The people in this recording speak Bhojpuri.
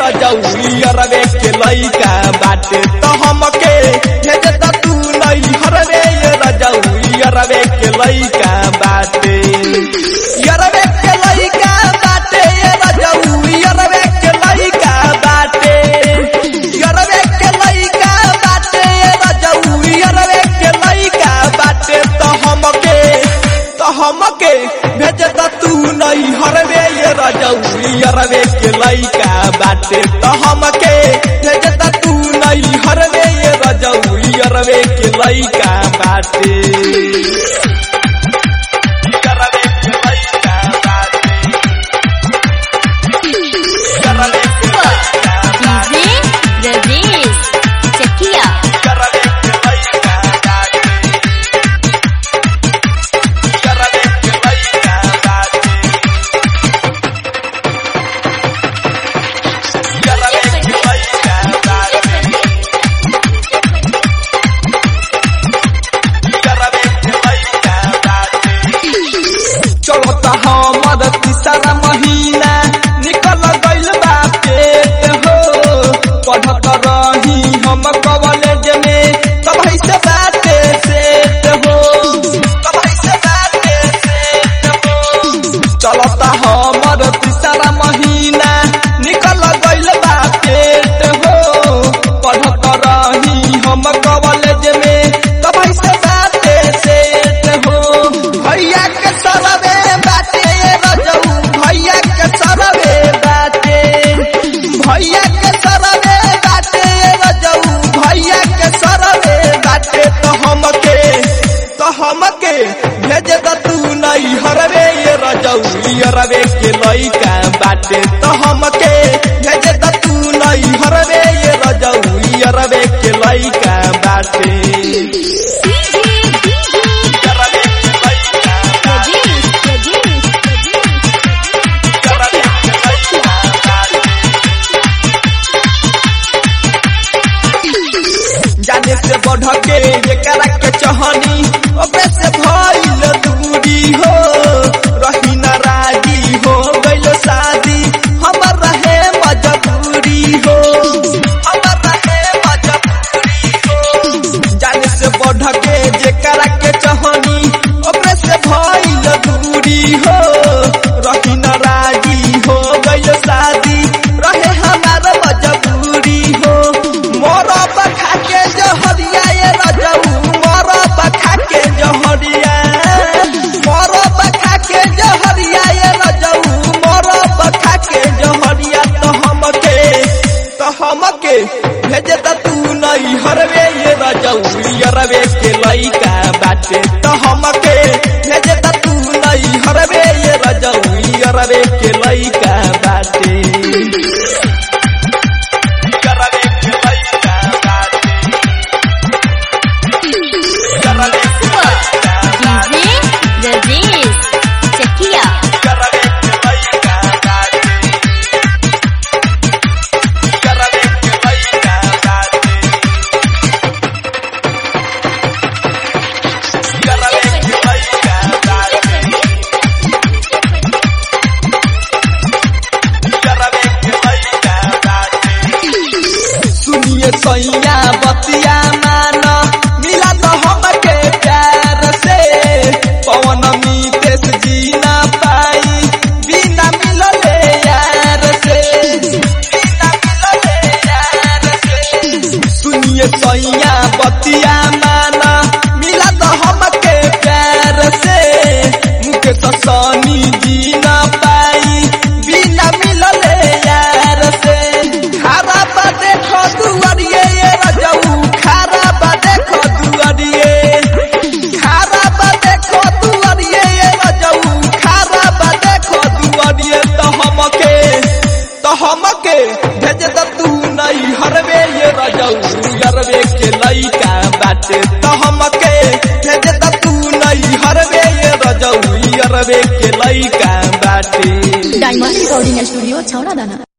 रजौली अरवे के लइका बाटे तो हमके भेज द तू नहीं हरवे ये रजौली अरवे के लइका बाटे अरवे के लइका बाटे ये रजौली अरवे के लइका बाटे अरवे के लइका बाटे ये रजौली अरवे के लइका बाटे तो हमके तो हमके भेज द तू नहीं हरवे ये रजौली अरवे के लइका बाटे तो हमके भेज द तू नहीं हरवे ये रजौली अरवे के लइका बाटे अरवे के लइका बाटे अरवे के लइका बाटे डीजे रजेश चकिया अरवे के लइका बाटे अरवे के लइका बाटे अरवे के लइका बाटे अरवे के लइका बाटे चलता हमर तीसरा महीना निकल गइल बा पेट हो पढ़त रही हम कॉलेज में तभी से बाते सेट हो तभी से बाते सेट हो चलता हमर तीसरा महीना निकल गइल बा पेट हो पढ़त रही हम कॉलेज में तभी से बाते सेट हो भैया के सरवे बाटे रजऊ भैया के सरवे बाटे भैया के सरवे बाटे रजऊ भैया के सरवे बाटे तो हमके तो हमके भेज द तू नहीं हरवे ये रजऊ रवे के लइका बाटे तो हमके भेज द तू नहीं हरवे ये रजऊ रवे के लइका बाटे डीजे डीजे रवे के लइका बाटे रजेश रजेश रवे के लइका बाटे जाने से बढ़ के एकरा के चहनी ओबे से भइल दूरी हो रही नाराजी हो गइल शादी हमर रहे मजबूरी हो हमर रहे मजबूरी हो जाने से बढ़ के जेकरा के चहनी ओबे से भइल दूरी हो रही नाराजी हो गइल शादी रहे हमार मजबूरी हो मोरा बखा के जहरिया ये रजऊ मोरा बखा के जहरिया मोरा बखा के जहरिया ये रजऊ मोरा बखा के जहरिया तो हमके तो हमके भेज द तू नहीं हरवे ये रजऊ रवे के लइका बाटे तो हमके भेज द तू नहीं हरवे ये रजऊ रवे के लइका बाटे रवे के लइका बाटे रवे के लइका बाटे डीजे रजेश चकिया रवे के लइका बाटे रवे के लइका बाटे रवे के लइका बाटे रवे के लइका बाटे सुनिए सैया बतिया मान मिला तो हमके प्यार से पवन मीतेश जी ना पाई बिना मिलले यार से बिना मिलले यार से सुनिए सैया बतिया मान मिला तो हमके प्यार से मुकेश सनी जी ना पाई बिना मिलले यार से खारा बा देखो दुआरिये ये रजऊ खारा बा देखो दुआरिये खारा बा देखो दुआरिये ये रजऊ खारा बा देखो दुआरिये तो हमके तो हमके भेज द तू नहीं हरवे ये रजऊ यरवे के लइका बाटे तो हमके भेज द तू नहीं हरवे ये रजऊ यरवे के लइका बाटे डायमंड रिकॉर्डिंग स्टूडियो छौड़ा दाना